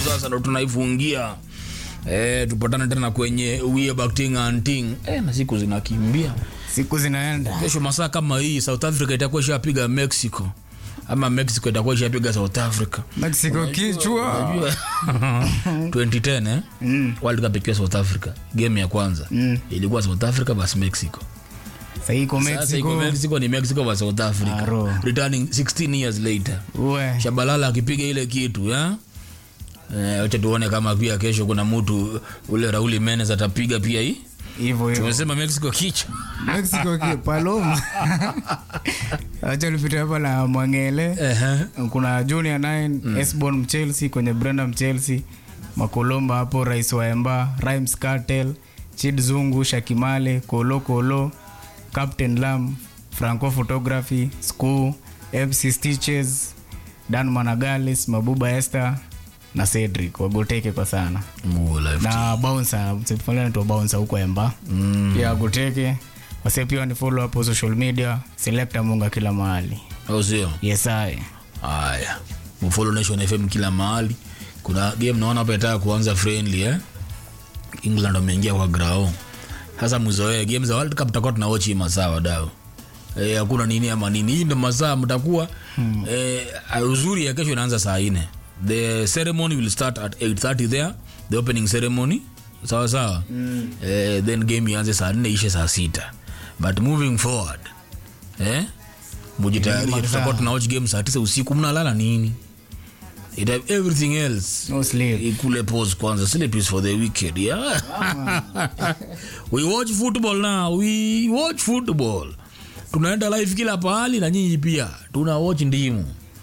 sasa ndo tunaifungia eh, tupatane tena kwenye Weabacting and Ting eh, na siku zinakimbia siku zinaenda kesho masaa kama hii south africa itakuwa ishapiga mexico ama mexico itakuwa ishapiga south africa mexico kichwa 2010 eh? Mm. world cup ikiwa south africa game ya kwanza Mm. ilikuwa south africa vs mexico sahii iko sasa iko mexico mexico ni mexico vs south africa Aro. returning 16 years later uwe shabalala akipiga ile kitu ya Eh, wacha tuone kama pia kesho kuna mtu ule rauli menes atapiga pia hii hivyo hivyo tumesema mexico kichwa mexico ki paloma acha lipita hapa na mwangele Ehe. kuna junior 9 mm. esbon mchelsea kwenye brenda mchelsea makolomba hapo rais wa emba rimes cartel chid zungu shakimale kolo kolo captain lam franco photography school mc stitches dan managales mabuba esther na cedric wagoteke kwa sana Mungu life na bouncer msifalanaitwa bouncer huko emba Mm. pia agoteke wase pia ni follow hapo social media selecta munga kila mahali au sio yesae haya mfollow nation fm kila mahali kuna game naona hapa itaka kuanza friendly eh england wameingia kwa grao sasa mzoee game za world cup tutakuwa tunawatch hii masaa wadau Eh, hakuna nini ama nini hii ndo masaa mtakuwa hmm. eh, uzuri ya kesho inaanza saa ine the ceremony will start at 830 there the opening ceremony sawa sawa mm. eh, then game ianze saa nne ishe saa sita but moving forward eh, mujitayarishe tutakuwa tunawatch game saa tisa usiku mnalala nini It have everything else no sleep ikule pause kwanza sleep is for the wicked yeah we watch football now we watch football tunaenda live kila pahali na nyinyi pia tuna watch ndimu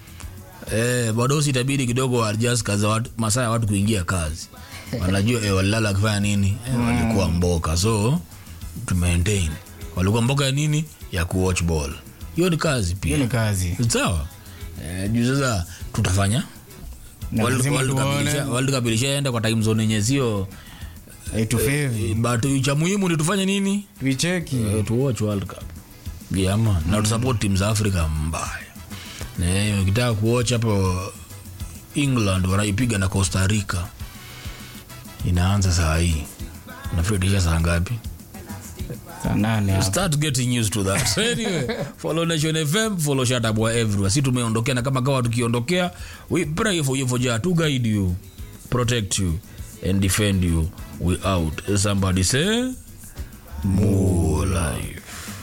eh badosi itabidi kidogo adjust kazi watu masaa ya watu kuingia kazi wanajua eh, walilala kufanya nini eh, walikuwa mboka so to maintain walikuwa mboka ya nini ya kuwatch ball hiyo ni kazi hiyo pia ni kazi sawa eh, juu sasa tutafanya Na World- lazima World Cup tuone. ilisha- World Cup ilishaenda kwa time zone yenye sio aitufevi but cha muhimu ni tufanye nini tuicheki Eh, tu watch World Cup yeah, man. na tusupport timu za Afrika mbaya Na, eh, ukitaka kuwatch hapo England wanaipiga na Costa Rica inaanza saa hii nafikiri ilisha saa ngapi saa nane hapo. start getting used to that so anyway follow nation fm follow shatabwa everywhere si tumeondokea na kama kawa tukiondokea we pray for you for jah to guide you protect you and defend you we out somebody say more life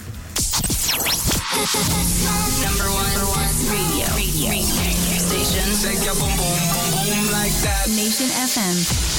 Number one, radio, radio, radio station. Shake your boom boom boom boom like that. Nation FM.